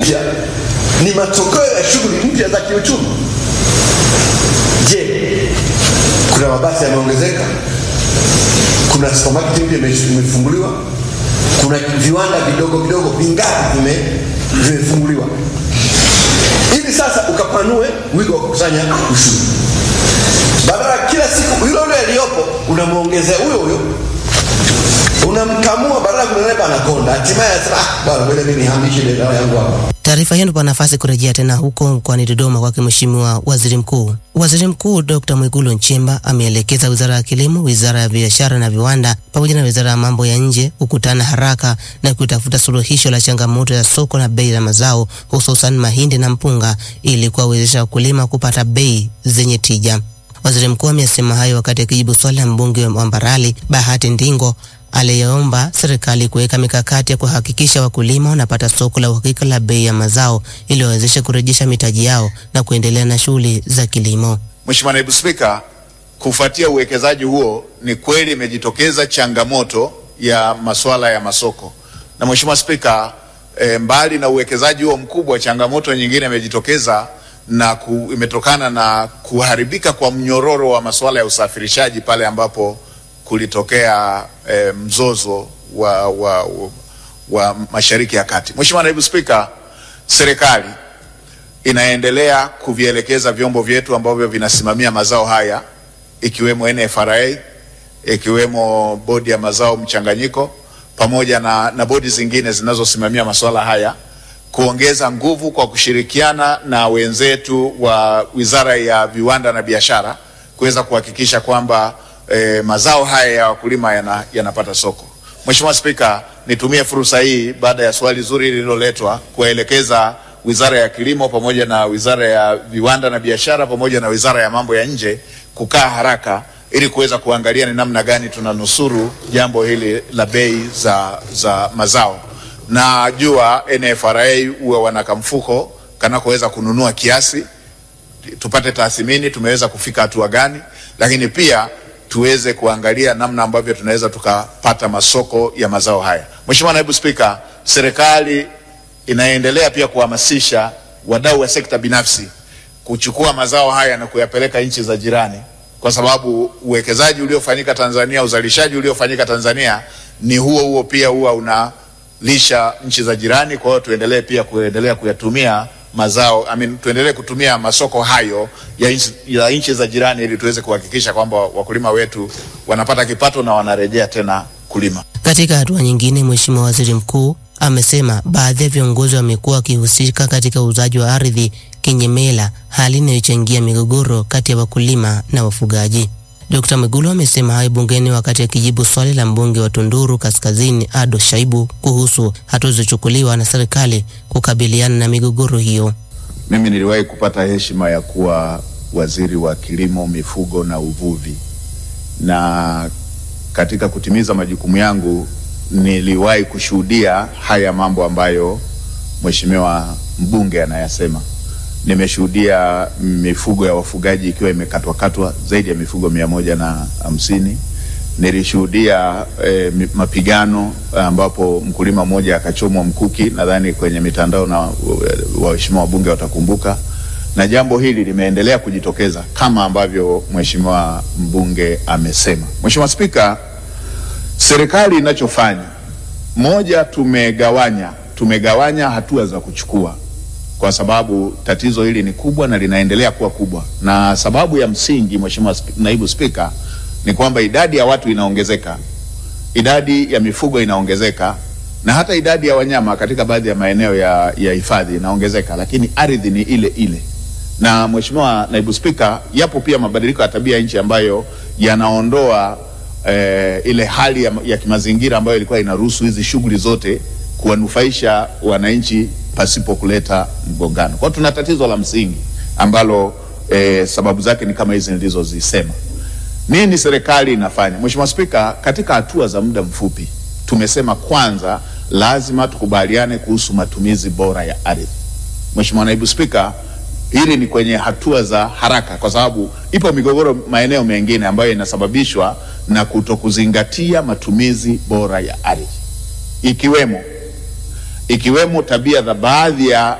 mpya ni matokeo ya shughuli mpya za kiuchumi. Je, kuna mabasi yameongezeka? Kuna supermarket mpya ime- imefunguliwa? Kuna viwanda vidogo vidogo vingapi vime- vimefunguliwa? Ili sasa ukapanue wigo wa kukusanya ushuru, badala ya kila siku yule yule aliyopo unamwongezea huyo huyo unamkamua badala ya kunenepa anakonda, hatimaye anasema ah, bwana ngoja mimi nihamishe bidhaa yangu hapa. Taarifa hiyo inatupa nafasi kurejea tena huko mkoani Dodoma kwake Mheshimiwa Waziri Mkuu. Waziri Mkuu Dr. Mwigulu Nchemba ameelekeza Wizara ya Kilimo, Wizara ya Biashara na Viwanda pamoja na Wizara ya Mambo ya Nje kukutana haraka na kutafuta suluhisho la changamoto ya soko na bei za mazao hususan mahindi na mpunga ili kuwawezesha wakulima kupata bei zenye tija. Waziri Mkuu amesema hayo wakati akijibu swali la mbunge wa Mbarali Bahati Ndingo aliyeomba serikali kuweka mikakati ya kuhakikisha wakulima wanapata soko la uhakika la bei ya mazao ili wawezeshe kurejesha mitaji yao na kuendelea na shughuli za kilimo. Mheshimiwa Naibu Spika, kufuatia uwekezaji huo, ni kweli imejitokeza changamoto ya masuala ya masoko. Na Mheshimiwa Spika, e, mbali na uwekezaji huo mkubwa, changamoto nyingine imejitokeza na ku, imetokana na kuharibika kwa mnyororo wa masuala ya usafirishaji pale ambapo kulitokea e, mzozo wa, wa, wa, wa Mashariki ya Kati. Mheshimiwa Naibu Spika, serikali inaendelea kuvielekeza vyombo vyetu ambavyo vinasimamia mazao haya ikiwemo NFRA, ikiwemo bodi ya mazao mchanganyiko pamoja na, na bodi zingine zinazosimamia masuala haya kuongeza nguvu kwa kushirikiana na wenzetu wa Wizara ya Viwanda na Biashara kuweza kuhakikisha kwamba eh, mazao haya ya wakulima yana, yanapata soko. Mheshimiwa Spika, nitumie fursa hii baada ya swali zuri lililoletwa kuwaelekeza Wizara ya Kilimo pamoja na Wizara ya Viwanda na Biashara pamoja na Wizara ya Mambo ya Nje kukaa haraka ili kuweza kuangalia ni namna gani tunanusuru jambo hili la bei za, za mazao. Najua NFRA huwa wana kamfuko kanakoweza kununua kiasi, tupate tathmini tumeweza kufika hatua gani, lakini pia tuweze kuangalia namna ambavyo tunaweza tukapata masoko ya mazao haya. Mheshimiwa Naibu Spika, serikali inaendelea pia kuhamasisha wadau wa sekta binafsi kuchukua mazao haya na kuyapeleka nchi za jirani, kwa sababu uwekezaji uliofanyika Tanzania, uzalishaji uliofanyika Tanzania ni huo huo pia huwa unalisha nchi za jirani. Kwa hiyo tuendelee pia kuendelea kuyatumia mazao I mean, tuendelee kutumia masoko hayo ya nchi, ya nchi za jirani ili tuweze kuhakikisha kwamba wakulima wetu wanapata kipato na wanarejea tena kulima. Katika hatua nyingine, Mheshimiwa Waziri Mkuu amesema baadhi ya viongozi wamekuwa wakihusika katika uuzaji wa ardhi kinyemela, hali inayochangia migogoro kati ya wakulima na wafugaji. Dkt. Mwigulu amesema hayo bungeni wakati akijibu swali la mbunge wa Tunduru Kaskazini Ado Shaibu kuhusu hatua zilizochukuliwa na serikali kukabiliana na migogoro hiyo. Mimi niliwahi kupata heshima ya kuwa waziri wa kilimo, mifugo na uvuvi, na katika kutimiza majukumu yangu niliwahi kushuhudia haya mambo ambayo mheshimiwa mbunge anayasema. Nimeshuhudia mifugo ya wafugaji ikiwa imekatwakatwa zaidi ya mifugo mia moja na hamsini. Nilishuhudia eh, mi- mapigano ambapo mkulima mmoja akachomwa mkuki, nadhani kwenye mitandao na waheshimiwa wabunge watakumbuka, na jambo hili limeendelea kujitokeza kama ambavyo mheshimiwa mbunge amesema. Mheshimiwa Spika, serikali inachofanya moja, tumegawanya tumegawanya hatua za kuchukua kwa sababu tatizo hili ni kubwa na linaendelea kuwa kubwa, na sababu ya msingi, Mheshimiwa Sp- Naibu Spika, ni kwamba idadi ya watu inaongezeka, idadi ya mifugo inaongezeka, na hata idadi ya wanyama katika baadhi ya maeneo ya ya hifadhi inaongezeka, lakini ardhi ni ile ile. Na Mheshimiwa Naibu Spika, yapo pia mabadiliko ya tabia ya nchi ambayo yanaondoa eh, ile hali ya, ya kimazingira ambayo ilikuwa inaruhusu hizi shughuli zote kuwanufaisha wananchi pasipo kuleta mgongano. Kwa hiyo tuna tatizo la msingi ambalo eh, sababu zake ni kama hizi nilizozisema. Nini serikali inafanya? Mheshimiwa Spika, katika hatua za muda mfupi tumesema kwanza lazima tukubaliane kuhusu matumizi bora ya ardhi. Mheshimiwa Naibu Spika, hili ni kwenye hatua za haraka, kwa sababu ipo migogoro maeneo mengine ambayo inasababishwa na kutokuzingatia matumizi bora ya ardhi, ikiwemo ikiwemo tabia za baadhi ya